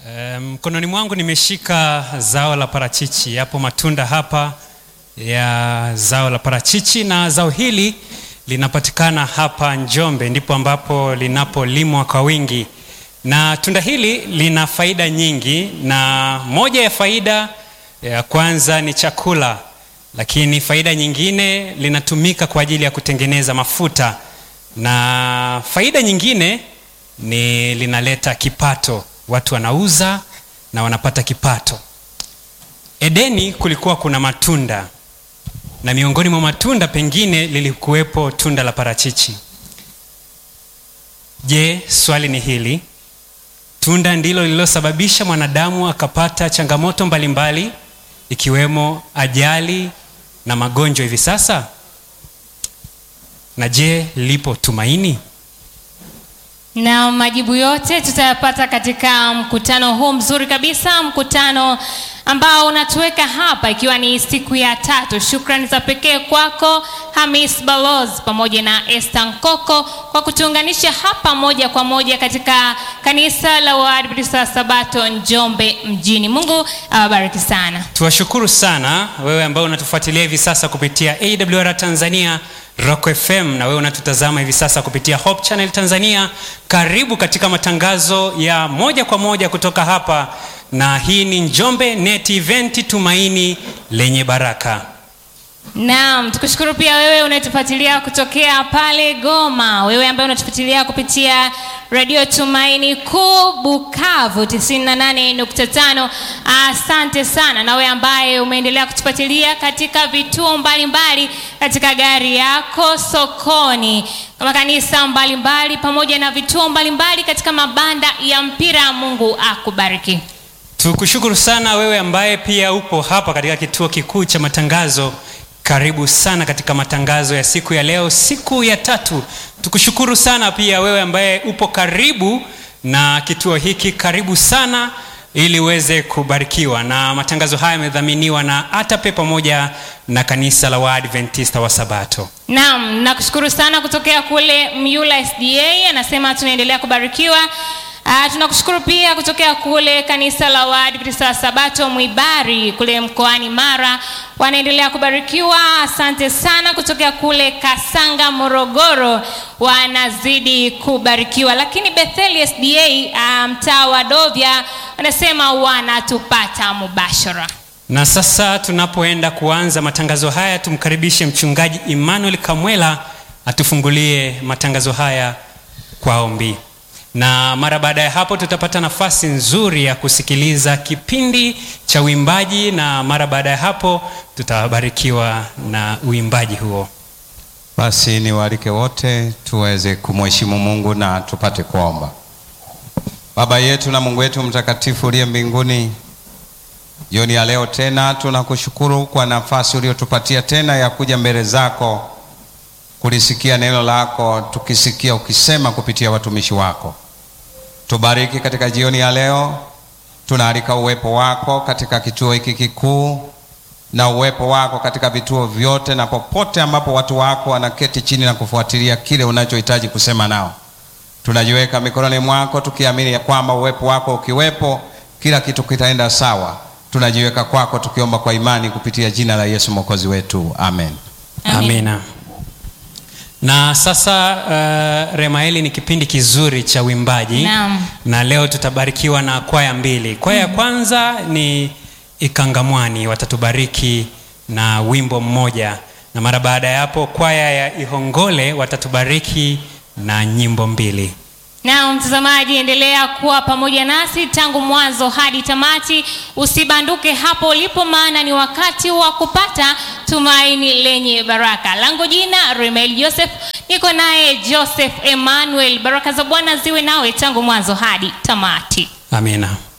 Mkononi um, mwangu nimeshika zao la parachichi. Yapo matunda hapa ya zao la parachichi, na zao hili linapatikana hapa Njombe, ndipo ambapo linapolimwa kwa wingi, na tunda hili lina faida nyingi, na moja ya faida ya kwanza ni chakula, lakini faida nyingine linatumika kwa ajili ya kutengeneza mafuta, na faida nyingine ni linaleta kipato watu wanauza na wanapata kipato. Edeni kulikuwa kuna matunda na miongoni mwa matunda pengine lilikuwepo tunda la parachichi. Je, swali ni hili, tunda ndilo lililosababisha mwanadamu akapata changamoto mbalimbali mbali, ikiwemo ajali na magonjwa hivi sasa? Na je, lipo tumaini? na majibu yote tutayapata katika mkutano huu mzuri kabisa, mkutano ambao unatuweka hapa ikiwa ni siku ya tatu. Shukrani za pekee kwako Hamis Baloz pamoja na Esther Nkoko kwa kutuunganisha hapa moja kwa moja katika kanisa la Waadventista wa Sabato Njombe mjini. Mungu awabariki sana. Tuwashukuru sana wewe ambao unatufuatilia hivi sasa kupitia AWR Tanzania Rock FM na wewe unatutazama hivi sasa kupitia Hope Channel Tanzania. Karibu katika matangazo ya moja kwa moja kutoka hapa, na hii ni Njombe Net Event, tumaini lenye baraka. Naam, tukushukuru pia wewe unayetufuatilia kutokea pale Goma, wewe ambaye unatufuatilia kupitia Radio Tumaini Kuu Bukavu 98.5. Asante sana. Na wewe ambaye umeendelea kutufuatilia katika vituo mbalimbali mbali, katika gari yako, sokoni, kama kanisa mbalimbali mbali, pamoja na vituo mbalimbali mbali katika mabanda ya mpira. Mungu akubariki. Tukushukuru sana wewe ambaye pia upo hapa katika kituo kikuu cha matangazo karibu sana katika matangazo ya siku ya leo, siku ya tatu. Tukushukuru sana pia wewe ambaye upo karibu na kituo hiki, karibu sana ili uweze kubarikiwa. Na matangazo haya yamedhaminiwa na ATAPE pamoja na kanisa la Waadventista wa Sabato. Naam, nakushukuru sana kutokea kule Myula SDA, anasema tunaendelea kubarikiwa. Uh, tunakushukuru pia kutokea kule kanisa la Waadventista wa Sabato Mwibari kule mkoani Mara, wanaendelea kubarikiwa. Asante sana kutokea kule Kasanga Morogoro, wanazidi kubarikiwa. Lakini Bethel SDA uh, mtaa wa Dovya wanasema wanatupata mubashara. Na sasa tunapoenda kuanza matangazo haya, tumkaribishe mchungaji Emmanuel Kamwela atufungulie matangazo haya kwa ombi na mara baada ya hapo tutapata nafasi nzuri ya kusikiliza kipindi cha uimbaji, na mara baada ya hapo tutabarikiwa na uimbaji huo. Basi niwaalike wote tuweze kumheshimu Mungu na tupate kuomba. Baba yetu na Mungu wetu mtakatifu uliye mbinguni, jioni ya leo tena tunakushukuru kwa nafasi uliyotupatia tena ya kuja mbele zako kulisikia neno lako, tukisikia ukisema kupitia watumishi wako. Tubariki katika jioni ya leo, tunaalika uwepo wako katika kituo hiki kikuu na uwepo wako katika vituo vyote na popote ambapo watu wako wanaketi chini na kufuatilia kile unachohitaji kusema nao. Tunajiweka mikononi mwako tukiamini ya kwamba uwepo wako ukiwepo, kila kitu kitaenda sawa. Tunajiweka kwako tukiomba kwa imani kupitia jina la Yesu mwokozi wetu, amen. Amina. Na sasa uh, Remaeli, ni kipindi kizuri cha uimbaji Naam. na leo tutabarikiwa na kwaya mbili. Kwaya ya kwanza ni Ikangamwani, watatubariki na wimbo mmoja, na mara baada ya hapo kwaya ya Ihongole watatubariki na nyimbo mbili. Na mtazamaji, endelea kuwa pamoja nasi tangu mwanzo hadi tamati. Usibanduke hapo ulipo, maana ni wakati wa kupata tumaini lenye baraka. Langu jina Remel Joseph, niko naye Joseph Emmanuel. Baraka za Bwana ziwe nawe tangu mwanzo hadi tamati. Amina.